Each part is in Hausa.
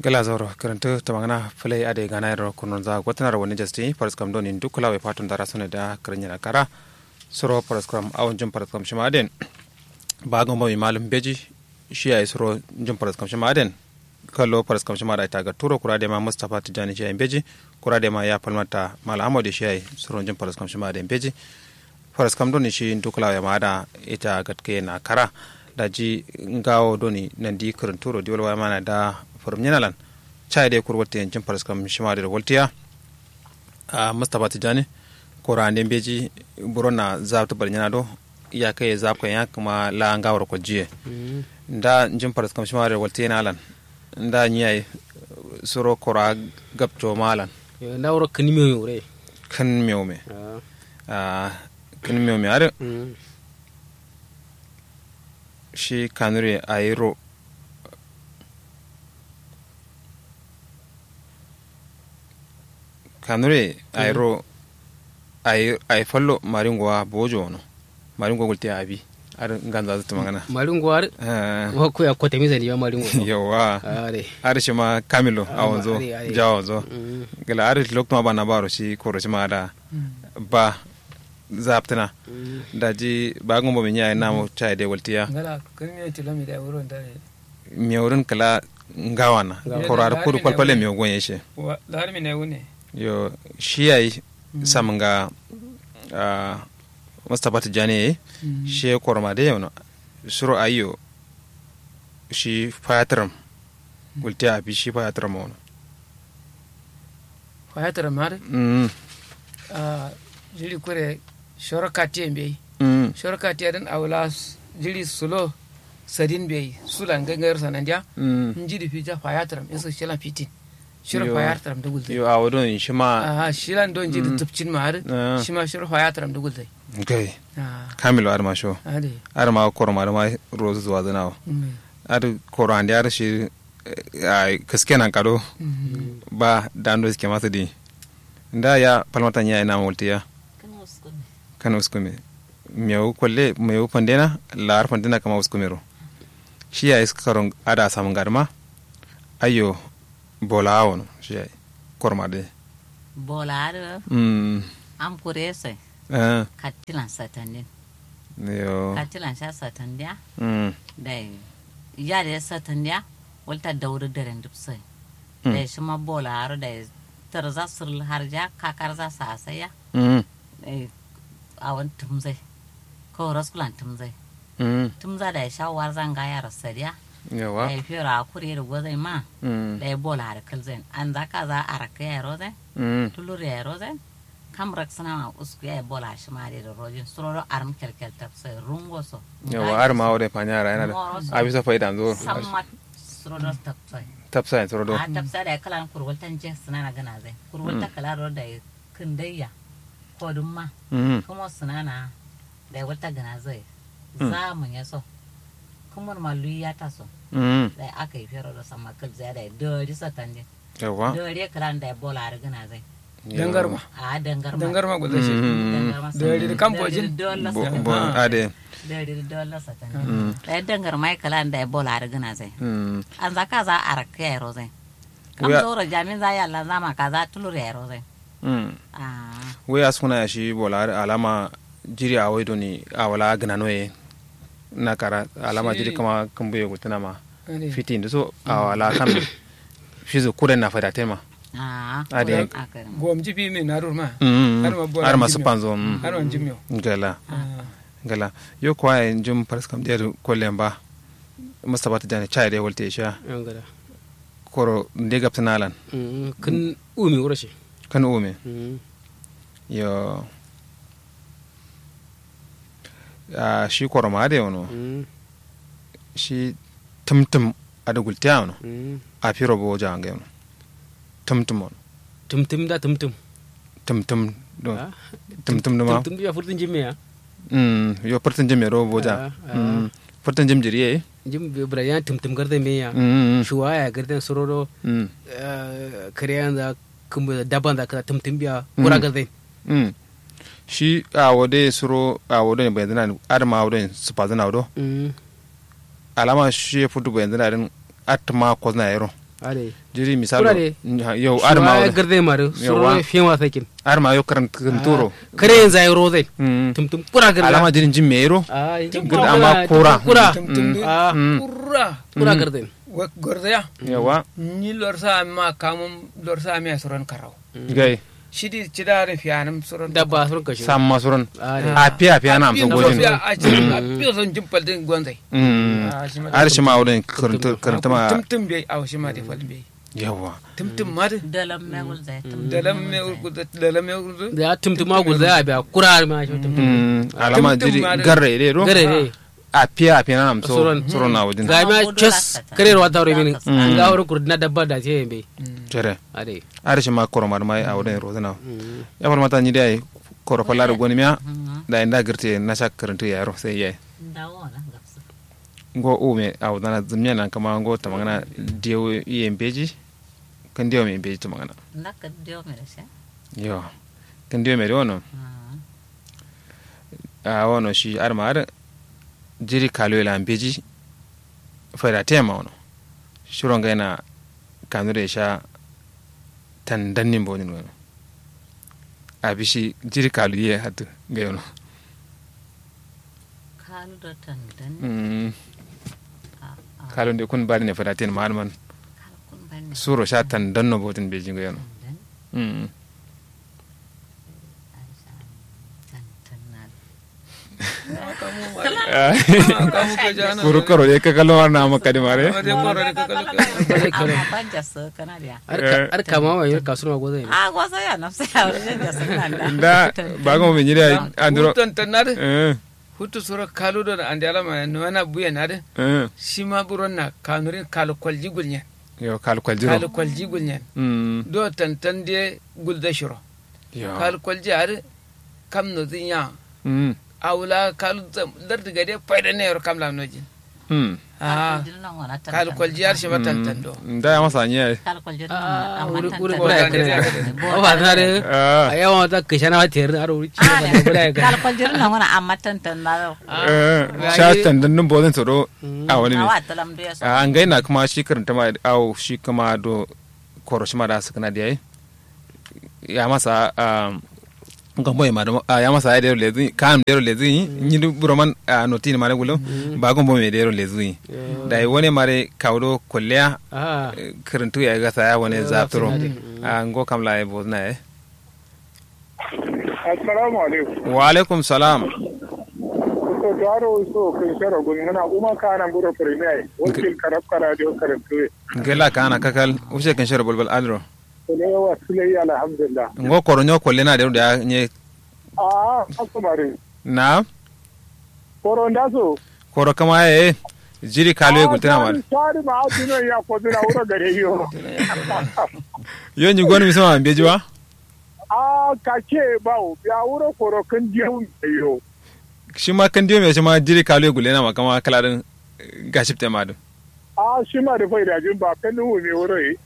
gala zoro karanta tamangana play ade gana ro kunon za gwatana wani jasti paras kam doni duk kula we patun dara sone da karanya kara soro paras kam awon jum paras kam shima den ba gon ba malum beji shi ay soro jum paras kam shima den kallo paras kam shima da ta ga turo kura de ma mustafa tijani shi ay beji kura de ma ya palmata mal amode shi ay soro jum paras kam shima den beji paras kam doni shi duk kula we ma da ita gatke na kara da ji ngawo doni nandi karanturo diwal wa mana da forum nyenalan chai de kur wolte jim paras kam shima de woltiya a mustapha tijani ko rande beji burona zabta bar nyana do ya kai zab kan ya kuma la ngawar ko jiye nda jim paras kam shima de wolte nalan nda nyai suro kora gabto malan na wuro kan mi yore kan miome a kan miome are shi kanure ayiro kanure ayro ay ay fallo maringowa bojo no maringo gulte abi ar ganza zata magana maringo ar wa ko ya ko temiza ni maringo yawa are ar shi ma kamilo awonzo are, are. jawonzo gala ar lokto ba na baro shi koro shi ma da ba zaptana da ji ba gumbo min yayi namu chai de waltiya ngala kun mi tilo mi da wuron da mewrin kala ngawana Ngawana. koro ar kudu kwalkwale mew gonye shi wa lar mi ne wune yo shi yayi samanga a mustapha tijani shi korma da yau suro ayo shi fayatram gulti abi shi fayatram wani fayatar mar mm a jiri kure shorokati be mm shorokati dan awla jiri sulo sadin be sulan gangar sananja mm njidi fija fayatar in su shilan fitin shiro Yo. fayatar da gulzai yo a wadon shi ma aha shilan don jidi tupcin ma har Ah. shi ma shiro fayatar da gulzai gai ah kamilo ar ma sho ade ar ma korma ar ma rozu zuwa zanawa mm. ar koro ande ar shi a kaske nan kado Mhm. ba dando suke masa di nda ya palmatan ya ina multiya kana uskume meu kolle meu pandena lar pandena kama uskumero shi ya iska karon ada samun garma ayo bola awono shi ya korma de bolaɗo mm am kurese eh kattilan satandin yo kattilan sha satandiya mm dai yade satandiya walta dawru deren dubsai Mm. dai shima bolaɗo dai tarza surl harja kakarza sasaya mm dai awan tumzai ko raskulan tumzai mm tumza dai sha warzan gaya rasadiya yawa dai fira kuri da gozai ma mm dai bolaɗo kalzai an zaka za araka ya rozai mm tulur ya rozen kam rak sana ma usku ya bola shi ma da rojin suroro arm kelkel tap sai rungo so yawa ar ma wore panyara yana da abisa faida zo samma suroro tap sai tapsa en sorodo a tap sai da kalan kurwaltan je suna na gana zai kurwalta kala ro da kindayya ko dum ma mm kuma suna na da wata gana zai za mu ya so kuma ma luya ta so mm da aka yi fero da samma kal zai da dori satanje yawa dori kalan da bola ar gana zai dangar ma a dangar ma dangar ma gulzai shi Dori da kamfojin? Bo- bo- ade dari dolla satani da dangar mai kala da ya bola har gana zai mm an za ka za a rakka ya ro zai kam Wuya- zoro jamin za ya Allah zama ka za tulur ya ro zai mm ah we askuna ya shi bola alama jiri a waido ni a wala gana noye na kara alama Shi- jiri kama kambuye gutuna ma ade fiti ndu so a wala kan fizo kuren na fada tema ah Ade. aka gom jibi mi narur ma Mm, Har ma bola har ma jimyo. supanzo mm. har wan jimyo gala Ah. gala yo kwa en jum paras kam der kollen ba mustapha ta jani chai de wolte sha angara koro de gaptanalan kan umi wuro shi kan ume yo a shi koro ma de wono shi tumtum ada gultiya wono a firo bo jange wono tumtum wono tumtum da tumtum tumtum do Ah. tumtum do ma tumtum ya furtun jimme ya mm yo pertin jim ro bo ja Ah, ah. mm pertin jim jiri e jim brayan tumtum garda me ya mm shuwa ya garda sororo mm kariyan da kuma daban da ka tumtum biya Mm. kura garda mm shi a wode suro a wode ne bayan zana adama wode su pa zana wado alama shi ya fudu bayan zana din atma ko zana yaro ade jiri misalo Kura de. yau ar ma ya garde maru Yawa. suro fiye ma sakin ar ma yo karan turo kare yanzu ayi rozai Mm. tum tum kura garda alama jirin jin mero ai Garda amma kura. kura tum ah Mm. kurra kura garde wa gordaya yawa ni lorsa ma kamum lorsa mi suron karau gai shidi cidare fiyanam suron dabba sun kashe sam masuran ade a fiya fiya na amsa gojin a cikin a fiye son jimpal din gonzai Mm. Ah, shi ma ar shi ma wurin karanta karanta ma tum tum bai a shi ma da fal bai yawa tum tum ma da dalam megul zai tum dalam me urgudu dalam me urgudu da ya tum tum ma gulza ya biya kura ma shi tum tum Mm. alama Tum-tum jiri ma da- garre ide ro gare ne a fiya fiya na amsa Suran. suran na wajen ga ma Gudu chos lakata. kare ruwa ta mini Mm. ga wurin kurdina dabba da ce yambe jere ade ar shi ma koromar mai a wurin rozana ya far mata ni dai korofa lar goni miya da inda girte na sha karanta yaro sai yayi dawo na gafsu ngo ume a wadana zumya nan kama ngo ta magana diyo iye mbeji kan diyo me mbeji ta magana naka dio mere sha yo kan diyo me wono a wono shi ar ma ar jiri kalo ila mbeji fara tema wono shuro nga yana kanure sha tan dannin bonin wono a bishi jiri kalo ye hatu ga yono kalu do tandan mm kalo de kun bari ne fara tema man man kalu kun bani suro sha tan danno botin beji ga yono tandan mm kamu ke jana kuru karo ye ka kallo war na maka de mare ade koro de kakal amma banja su kana da ar kama wa yar kasuma goza ne a gosa ya nafsa ya wurin da sun nan da ba ga mu nyira andro hutan tanade eh hutu sura kalu do ande alama no na buya nade eh shima buron na kanurin kalu kwalji gulnya yo kal kwal jiro kalu kwalji gulnya mm do tantan de gulda shiro yo kalu kwalji ar kam no zinya mm awla kalu dardi gade fayda ne yor kam lam nojin mm ah kalu kwalji ar shima tantan do da ya masa nya kalkwal jirgin ah amma wuri wuri Boda boda ya ne, kare boda o ba na de ah a yawan ta kishana wa tayar aro wuri ci ba boda ya kare kalkwal jirgin nan wani amma tantan na eh sha tandan nun bodin tsoro a wani ne awa talam da ya so an gaina kuma shi karanta ma au shi kuma do koroshi ma da su kana da yayi ya masa um gombo ma do ya masa ya dero lezi kan dero lezi ni du buroman noti ni mare gulo ba gombo me dero lezi da yi wani mare kawdo kolleya ah karantu ya ga saya wani zafturo a ngo kam la e bozna e assalamu alaikum wa alaikum salam so taro so kun shara gun muna kuma kana buro premier wakil karab kara dio karantu ngela kana kakal use kan shara bulbul alro ne wa sulai alhamdulillah ngo koronyo kollena de da nye a akumari na koron da so koro kama e jiri kalu e gultena mar sari ma atino ya ko dina wura gare yo yo ni gonu misama bejuwa a ka ke bawo ya wura koro kan dio yo shi ma kan diyo me shi ma jiri kalu e gultena ma kama kalarin gashipte ma do a shi ma da faida jin ba kan nu ne wura yi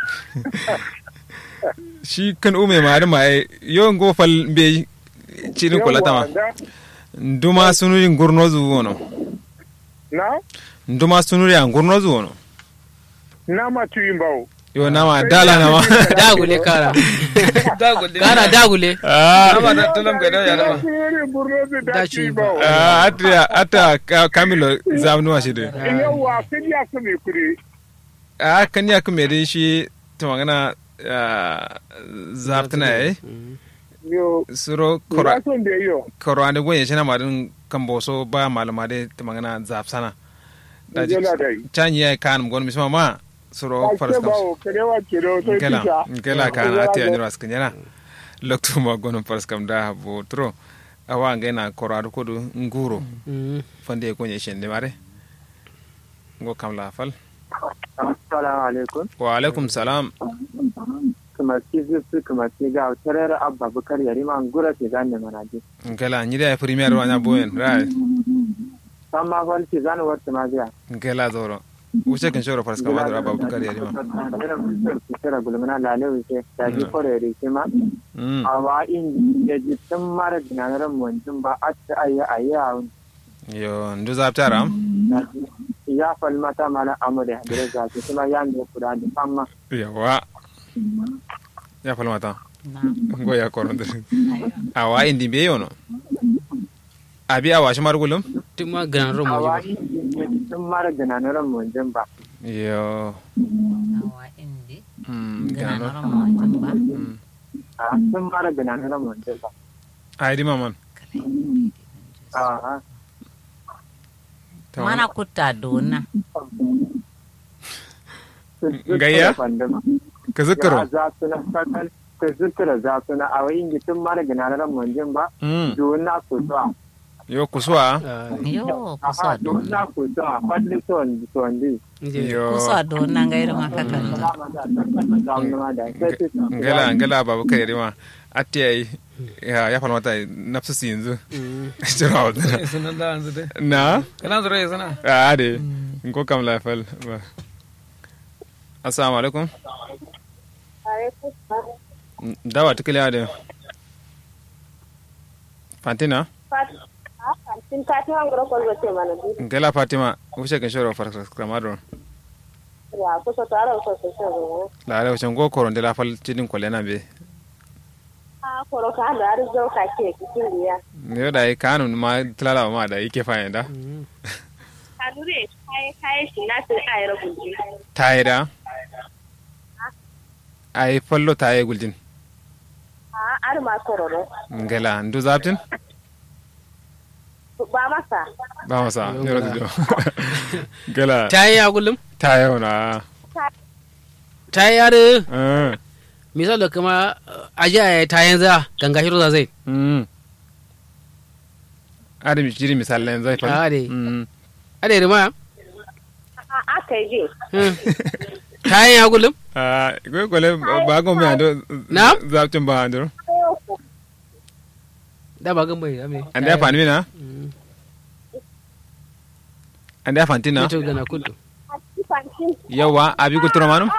shi kan ume ma da ma e yo ngo fal be cirin kolata ma nduma sunuri ngurno zu wono na nduma sunuri a ngurno zu wono na ma tuyin bawo yo nama dala nama dagule kara dagul kara dagule ah ama da talam gade ya dama Siri burno da Da da ci ci ba. bawo ah ata ata ka- kamilo zamnu shi de yawa kan ya kuma kuri a kan ya kuma dai shi ta magana zaftana eh yo suro kora son da yo koro ande gonye shi na madin kan boso ba malama dai ta magana zafsana da ji Ngela dai. canyi ya kan gon misma ma suro Ake faras kam bawo karewa kiro sai ngela tisha. ngela kan ati anjiro askanyana loktu ma gon faras kam da bo tro awa ngena koro adu kodu nguro fande gonye shi ne mare ngo kam la fal Assalamu alaikum. wa alaikum salam Kuma ki zuzu kuma ki ga tarar abba bukar yari man gura ke gane manaji. ngela nyida ya premier wa nya boyen right San ma fal ki gane wata ma biya. ngela zoro wuce kan shoro faras kam adra babu kar yari ma Kira gulmana lale wuce da ji kore yari ke ma. mm Awa in ya ji tun mara dinaran mutum ba a ta ayi ayi a wani. yo ndu zaptara ya fal mata mana amure da za su kuma ya ne kuda da famma yawa ya falmata na go ya koronde ayo awa indi be yono abi awa shi margulum tun ma ganan ron a waje ba wani sun mara gananuran mun ba yo awa indi mm gana gano noron mo jumba mm a sun mara gananuran mun ba ai di maman a Tamam. mana kutta dona Gayya? ka zikiro za su na fatal ka zikira za su na a wayin tun mara gananuran mun ba mm dona ku zuwa yo kuswa yo Aha, kusa dona dona ku zuwa fadli son son di yo kusa dona ngairu makakanta ngala ngala babu kai rima atti ai ya ya falmata nafsu si yanzu jira wadana sunan da yanzu dai na kana zura ya sana a de ko kam la fal ba assalamu alaikum dawa tukile ade fantina Tin ka ta ngoro ko zo mana bi ngala fatima wuce kan shoro far kramadron ya ko so tara ko so so la ala wuce go koron de la fal tidin ko lena be ha ko ro ka da ar zo ka ke kitin ya ne da ai kanun ma tlala ma da yake fa yanda ka dure kai kai shi na sai ai ro gunji tayida ai fallo taye guljin ha ar ma ko ro ngala ndu zaptin ba masa ba masa yoro dido ngala ta yi ya kullum taye ona ta yi yare eh misali kuma aji a ta yanzu ganga shiro za zai mm adam jiri misalan zai fa Ah, de. mm a da rima a aka yi ta yi ya kullum ah ko ko le ba go me ando Na? zaptin ba ando da ba gan bai ame ande ya fani mina ande ya fantina to gana kudu yawa abi ko turo manum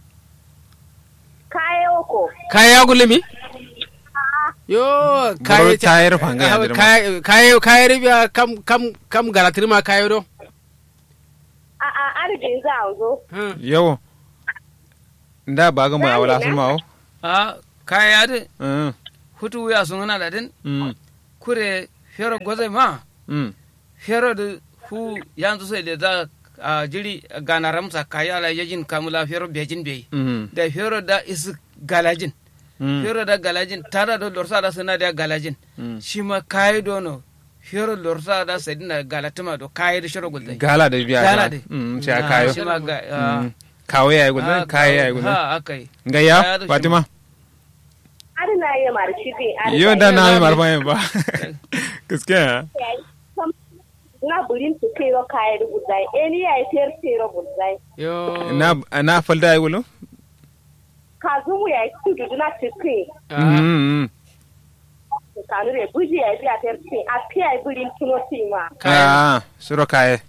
kayo ko kaya ya kullum mi yo boro kaya tayar fanga ya dirma kaya kaya kaya ribiya kam kam kam garatir ma kaya do a a arjin za a zo yawo nda ba ga mu awala sun mawo a kaya de mm hutu ya sun hana da din mm kure fero goze ma mm fero da hu yanzu sai da za a jiri gana ramsa kaya la yajin kamula fero bejin bai mm da fero da is galajin mm fero da galajin tada da lorsa da suna da galajin mm shi ma kayi dono fero lorsa da sai dina galatuma do kayi da shiro gulzai gala da biya Gala gala de. mm sai a kayo shi ma ga ah, Mm. kawo yayi gudan ah, kayo yayi gudan ha akai Kaya ngaya da shi fatima ar na yi marshi bi ar yo da na mi marfa yin ba gaskiya na burin su kai ro kai ro gudai eni ya ter ter ro gudai yo na na falda yayi gulo ka zumu ya tudu na tikin mm ka nure buji ya bi a ter tin a pi ai burin tuno tima ah suro kaye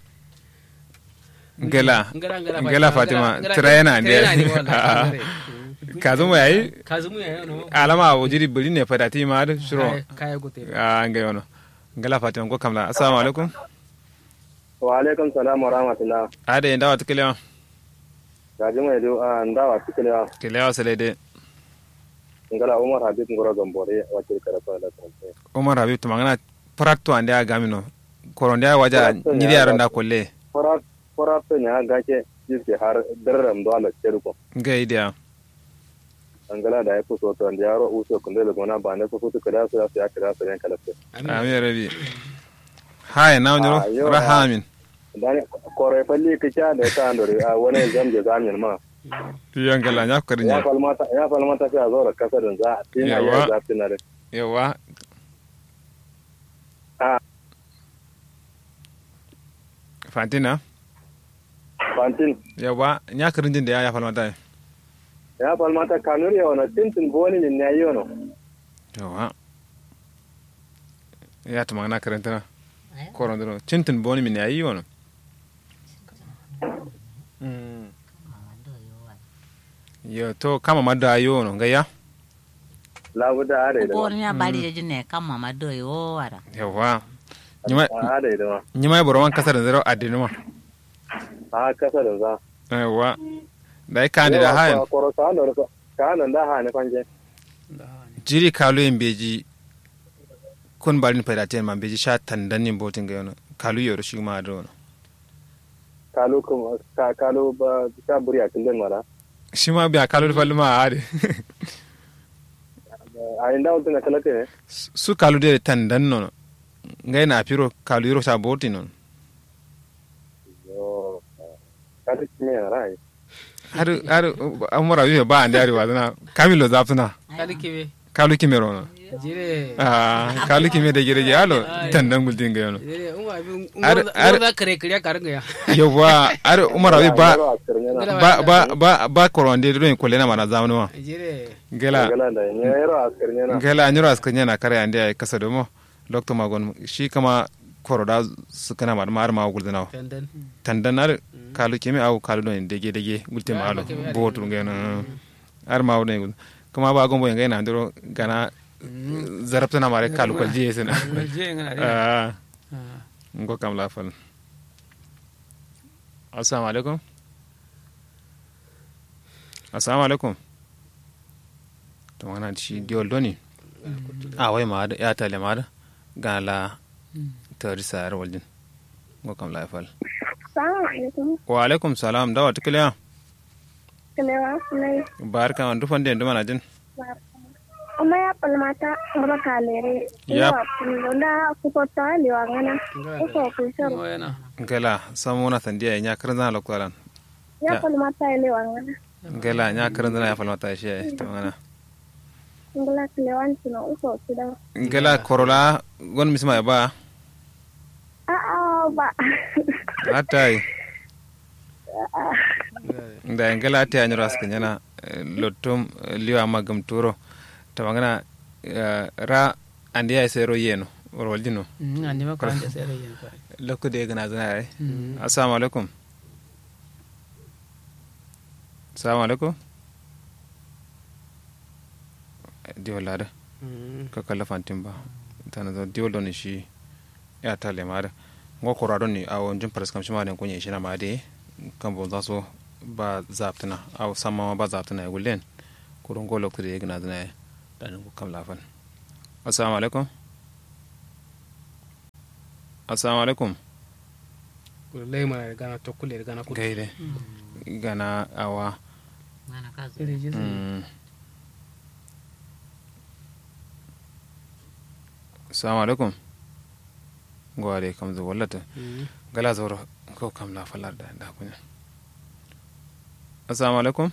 ngela Ngala, ngala, ngela fatima ngala, tira yana ande tira yana ne wallahi, Ah. ngare. ka zo mu yayi kazumu ya yano alama wo jiri buli ne fada ti ma da suro Kaya- kaya gote ah ngai wono ngela fatima ko kamla assalamu alaikum wa alaikum salam wa rahmatullah ade ndawa tukelewa gaji mai do a ndawa tikelewa kelewa selede ngala umar habib ngoro gambore wakil karafa da tsanse umar habib to mangana pratto ande a gamino koronde a waja Pratto nyiri ya yaron ga- da kolle fara fara to nya gake jiske har darram do ala ceruko ngai dia angala da ya fuso to anda yaro uso kunde le gona ba ne ko futu kada su ya kada su ran kala se amin rabi haya na Ah, wanyoro yo, rahamin dan kore falli kicha da ta andore a wani zamje zamin ma yon gala nya ko ya rinya falmata ya falmata fi a zo da kasarin za a tina Yawa. ya zafi na da yawa Ah. fantina fantin yawa nya ko rinjin da ya ya falmata ya falmata kanuri ya wana tintin boni min ne yi wano yawa ya to mangana karantana Ayo. koronde no cintin boni min yayi wono yo to kama madda yo no ngaya labuda a da ida ma Bor nya bari je jine kam mama do yo wara. yawa nyima a da ida ma nyima boro man kasar zero adinuma a kasa da za yawa da ka da hayan koro ka da ka nan da ha ne kwanje jiri kalu yin beji kun barin faydaten man beji sha tandanin botin ga yana kalu yoro shi ma da wani kalu kuma ka kalu ba ta buri a kin mara shi ma biya kalu da falma a hade a inda wutun na kalate ne su kalu da tandan nono ngai na piro kalu yoro sha botin nono yo ka ta kimi na rai har har amura biyu ba an dari wazana kamilo zafuna kali kebe kalu kimero no jire ah kalu kime da gire alo tandan gultin ga yana jire umma abin Ar- ar- umma za kare kare ka ringa ya yawa ar umara bi ba Yaro a kirnya na ba ba ba ba koronde do en kolena mana zamanu ma jire gela gala da ne yaro a kirnya na gela anyuro askanya na kare ande ay kasa domo doctor magon shi kama koroda su kana ma mar ma gulzina tandan tandan ar kalu kime au kalu do en dege dege gulte ma alo keme ar- botu ngena ar ma wone gul kuma ba gombo ngena ndiro gana zarabta na mare kalu kal jiye sina je ngana de ah ngo kam la fal assalamu alaikum assalamu alaikum to wana shi diol doni a wai ma da ya tale ma da ga la tari sayar waljin ngo kam la fal Salamu alaikum. wa alaikum salam dawa tikliya Kalewa sunai. barka man dufan den duma na jin Amma ya palmata ngaba kalere. Yap. Iwa kulunda kupota liwa ngana. Uko kushoro. mo yana ngela samuna sandiya nya karan zana lokwalan Ya Ya. palmata liwa ngana. ngela nya karan zana ya falmata shi ai to ngana Ngala kalewan sino uko kuda. ngela korola gon misma ya ba Ah ba. atai da ngela ate anyoro askanyana lottum liwa magam turo tawangana ra andi ay sero yeno roljino andi ma ko ande sere yen ko lokko de gana zana ay assalamu alaikum assalamu alaikum diwol lada ka kala fantin ba tana zo diwol doni shi ya tale mada ngo kora doni awo jin paras kam shima den kunye shi na made kan bon zaso ba zaptana aw sama ba zaptana gulen kurun go lokko de gana zana dan ko kam lafan assalamu alaikum assalamu alaikum ko lay ma gana to kule gana ko gaide gana awa Mana ka zo. sere je mm. assalamu alaikum gware kam zo wallata gala zoro ko kam la falar da da kunya assalamu alaikum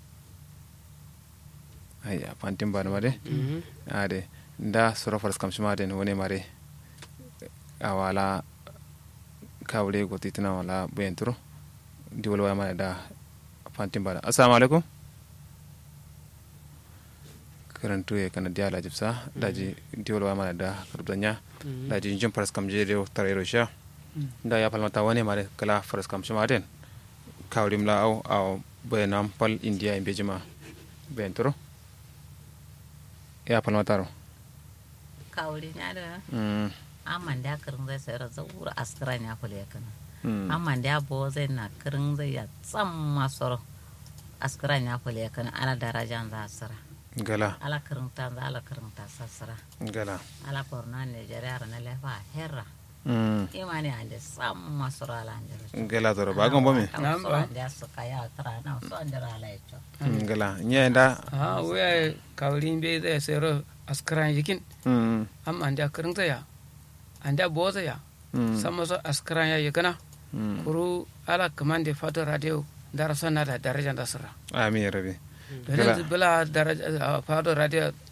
ayya fantin ba mare ade da soro faras kam shima den woni mare awala kawle go titina wala bentro diwol wa mare da fantin ba assalamu alaikum karantu ya kana diala jibsa daji diwol wa mare da karbanya daji jin faras kam je de tarero sha da ya falmata wani mare kala faras kam shima den kawlim la au au bayanam pal india in bejima bentro ya falmata ro Kawuri nya da mm amman da kirin zai sayar da wura askiran ya kule kana. mm Amman da bo zai na kirin zai ya tsam masoro. Askiran ya kule kana ala darajan za asira. gala Ala kirin ta za ala kirin ta sassira. gala Ala korna Nigeria na lefa herra. mm Imani ande sam masoro ala ande. gala zoro ba gon bomi Nam ba. Da su kaya tara na so andira ala yacho. Mm, gala nyenda ha waya kawrin be zai sero askaran yikin mm am anda karin zaya anda boza ya mm sama so askaran ya yikana mm kuru ala kamande fato radio darasa na da daraja da sira amin ya rabi don yanzu bila daraja fato radio